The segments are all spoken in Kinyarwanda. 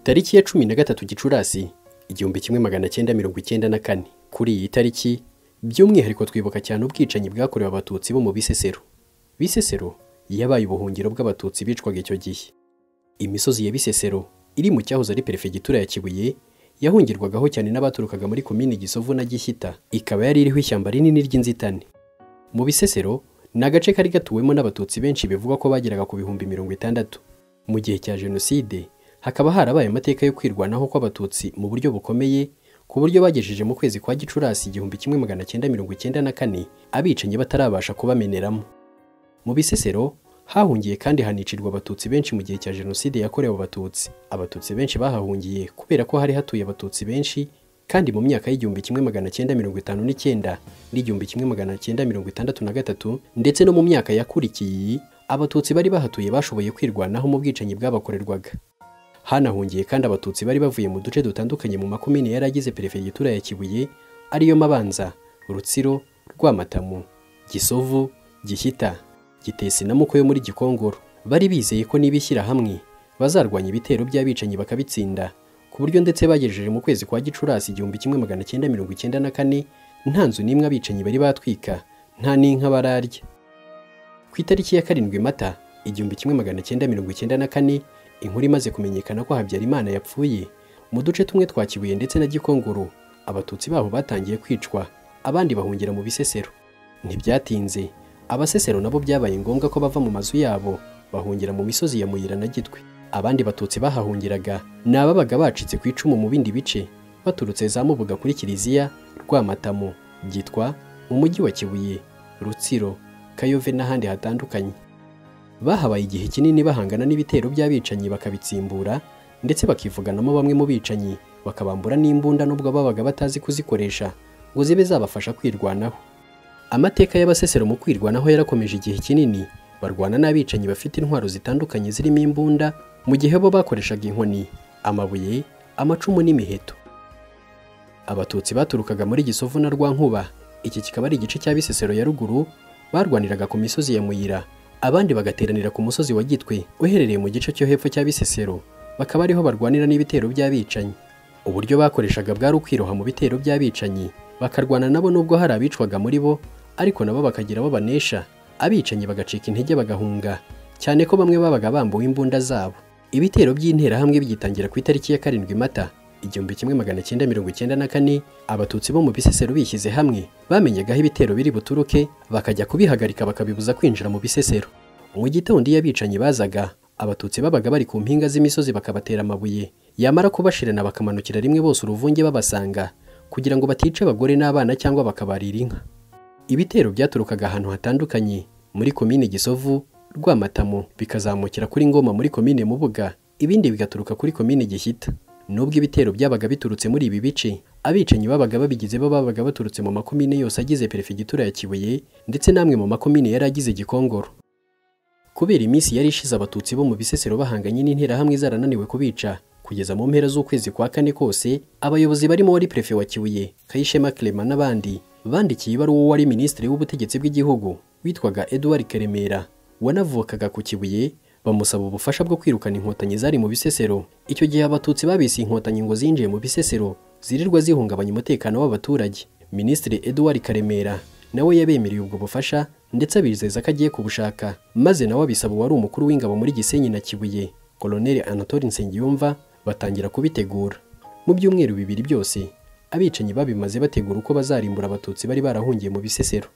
tariki ya cumi na gatatu gicurasi igihumbi kimwe magana cyenda mirongo icyenda na kane kuri iyi tariki by'umwihariko twibuka cyane ubwicanyi bwakorewe abatutsi bo mu bisesero bisesero yabaye ubuhungiro bw'abatutsi bicwaga icyo gihe imisozi ya bisesero iri mu cyahoze ari perefegitura ya kibuye yahungirwagaho cyane n'abaturukaga muri komini gisovu na gishyita ikaba yari iriho ishyamba rinini ry'inzitane mu bisesero ni agace kari gatuwemo n'abatutsi benshi bivugwa ko bageraga ku bihumbi mirongo itandatu mu gihe cya jenoside hakaba harabaye amateka yo kwirwanaho kw'abatutsi mu buryo bukomeye ku buryo bagejeje mu kwezi kwa gicurasi igihumbi kimwe magana cyenda mirongo icyenda na kane abicanyi batarabasha kubameneramo mu bisesero hahungiye kandi hanicirwa abatutsi benshi mu gihe cya jenoside yakorewe abatutsi abatutsi benshi bahahungiye kubera ko hari hatuye abatutsi benshi kandi mu myaka y'igihumbi kimwe magana cyenda mirongo itanu n'icyenda n'igihumbi kimwe magana cyenda mirongo itandatu na gatatu ndetse no mu myaka yakurikiye iyi abatutsi bari bahatuye bashoboye kwirwanaho mu bwicanyi bwabakorerwaga hanahungiye kandi abatutsi bari bavuye mu duce dutandukanye mu makomini yari agize perefegitura ya kibuye ariyo mabanza rutsiro rwamatamu gisovu gishyita gitesi na muko yo muri gikongoro bari bizeye ko nibishyira hamwe bazarwanya ibitero by'abicanyi bakabitsinda ku buryo ndetse bagejeje mu kwezi kwa gicurasi igihumbi kimwe magana cyenda mirongo icyenda na kane nta nzu n'imwe abicanyi bari batwika nta n'inka bararya ku itariki ya karindwi mata igihumbi kimwe magana cyenda mirongo icyenda na kane inkuru imaze kumenyekana ko habyarimana yapfuye mu duce tumwe twa kibuye ndetse na gikongoro abatutsi baho batangiye kwicwa abandi bahungira mu bisesero ntibyatinze abasesero nabo byabaye ngombwa ko bava mu mazu yabo bahungira mu misozi ya muyira na gitwe abandi batutsi bahahungiraga ni ababaga bacitse ku icumu mu bindi bice baturutse za mubuga kuri kiliziya rwamatamu gitwa mu mujyi wa kibuye rutsiro kayove n'ahandi hatandukanye bahabaye igihe kinini bahangana n'ibitero by'abicanyi bakabitsimbura ndetse bakivuganamo bamwe mu bicanyi bakabambura n'imbunda n'ubwo babaga batazi kuzikoresha ngo zibe zabafasha kwirwanaho amateka y'abasesero mu kwirwanaho yarakomeje igihe kinini barwana n'abicanyi bafite intwaro zitandukanye zirimo imbunda mu gihe bo bakoreshaga inkoni amabuye amacumu n'imiheto abatutsi baturukaga muri gisovu na rwankuba iki kikaba ari igice cya bisesero ya ruguru barwaniraga ku misozi ya muyira abandi bagateranira ku musozi wa gitwe uherereye mu gice cyo hepfo cya bisesero bakaba ariho barwanira n'ibitero by'abicanyi uburyo bakoreshaga bwari ukwiroha mu bitero by'abicanyi bakarwana nabo nubwo hari abicwaga muri bo ariko nabo bakagira abo banesha abicanyi bagacika intege bagahunga cyane ko bamwe babaga bambuwe imbunda zabo ibitero by'interahamwe byitangira ku itariki ya karindwi mata igihumbi kimwe magana cyenda mirongo icyenda na kane abatutsi bo mu bisesero bishyize hamwe bamenyagaho ibitero biri buturuke bakajya kubihagarika bakabibuza kwinjira mu bisesero mu gitondo iyo abicanyi bazaga abatutsi babaga bari ku mpinga z'imisozi bakabatera amabuye yamara kubashirana bakamanukira rimwe bose uruvunge babasanga kugira ngo batice abagore n'abana cyangwa bakabarira inka ibitero byaturukaga ahantu hatandukanye muri komine gisovu rwamatamu bikazamukira kuri ngoma muri komine mubuga ibindi bigaturuka kuri komine gishyita nubwo ibitero byabaga biturutse muri ibi bice abicanyi babaga babigize bo babaga baturutse mu makomine yose agize perefegitura ya kibuye ndetse n'amwe mu makomine yari agize gikongoro kubera iminsi yari ishize abatutsi bo mu bisesero bahanganye n'interahamwe zarananiwe kubica kugeza mu mpera z'ukwezi kwa kane kose abayobozi barimo wari perefe wa kibuye kayishema clement n'abandi bandikiye ibaruwa wari minisitiri w'ubutegetsi bw'igihugu witwaga edouard karemera wanavukaga ku kibuye bamusaba ubufasha bwo kwirukana inkotanyi zari mu bisesero icyo gihe abatutsi babise inkotanyi ngo zinjiye mu bisesero zirirwa zihungabanya umutekano w'abaturage minisitiri edouard karemera nawe yabemereye ubwo bufasha ndetse abizeza ko agiye kubushaka maze nawe abisaba wari umukuru w'ingabo muri gisenyi na kibuye koloneli anatole nsengiyumva batangira kubitegura mu byumweru bibiri byose abicanyi babimaze bategura uko bazarimbura abatutsi bari barahungiye mu bisesero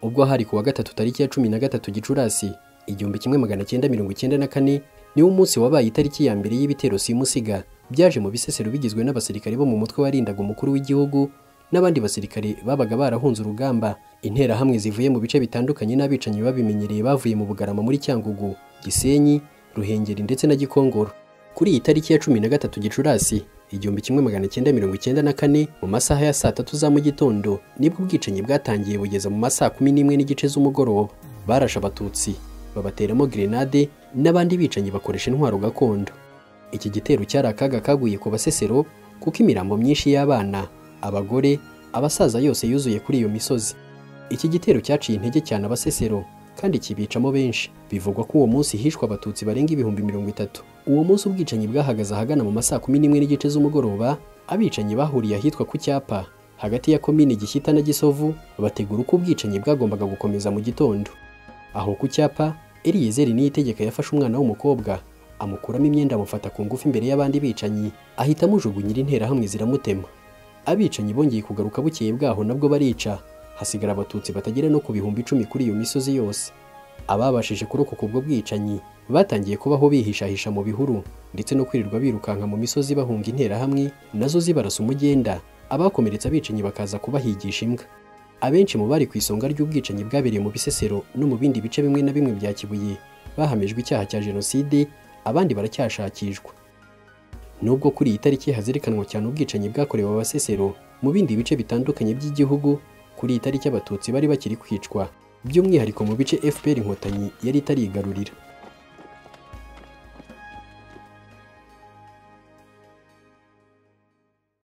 ubwo hari kuwa gatatu tariki ya cumi na gatatu gicurasi igihumbi kimwe magana cyenda mirongo icyenda na kane niwo munsi wabaye itariki ya mbere y'ibitero simusiga byaje mu bisesero bigizwe n'abasirikare bo mu mutwe warindaga umukuru w'igihugu n'abandi basirikare babaga barahunze urugamba interahamwe zivuye mu bice bitandukanye n'abicanyi babimenyereye bavuye mu bugarama muri cyangugu gisenyi ruhengeri ndetse na gikongoro kuri iyi tariki ya cumi na gatatu gicurasi igihumbi kimwe magana cyenda mirongo icyenda na kane mu masaha ya saa tatu za mu gitondo nibwo ubwicanyi bwatangiye bugeza mu masaha kumi n'imwe n'igice z'umugoroba barashe abatutsi babateramo grenade n'abandi bicanyi bakoresha intwaro gakondo iki gitero cyari akaga kaguye ku basesero kuko imirambo myinshi y'abana abagore abasaza yose yuzuye kuri iyo misozi iki gitero cyaciye intege cyane abasesero kandi kibicamo benshi bivugwa ko uwo munsi hishwe abatutsi barenga ibihumbi mirongo itatu uwo munsi ubwicanyi bwahagaze ahagana mu masaa kumi n'imwe n'igice z'umugoroba abicanyi bahuriye ahitwa ku cyapa hagati ya komini gishyita na gisovu bategura uko ubwicanyi bwagombaga gukomeza mu gitondo aho ku cyapa Eliyezeri niyitegeka yafashe umwana w'umukobwa amukuramo imyenda amufata ku ngufu imbere y'abandi bicanyi ahita amujugunyira interahamwe ziramutema abicanyi bongeye kugaruka bukeye bwaho nabwo barica hasigara abatutsi batagera no ku bihumbi icumi kuri iyo misozi yose ababashije kurokoka ubwo bwicanyi batangiye kubaho bihishahisha mu bihuru ndetse no kwirirwa birukanka mu misozi bahunga interahamwe nazo zibarasa umugenda abakomeretse abicanyi bakaza kubahigisha imbwa abenshi mu bari ku isonga ry'ubwicanyi bwabereye mu bisesero no mu bindi bice bimwe na bimwe bya kibuye bahamijwe icyaha cya jenoside abandi baracyashakishwa nubwo kuri iyi tariki hazerekanwa cyane ubwicanyi bwakorewe abasesero mu bindi bice bitandukanye by'igihugu kuri iyi tariki abatutsi bari bakiri kwicwa by'umwihariko mu bice fpr inkotanyi yari itarigarurira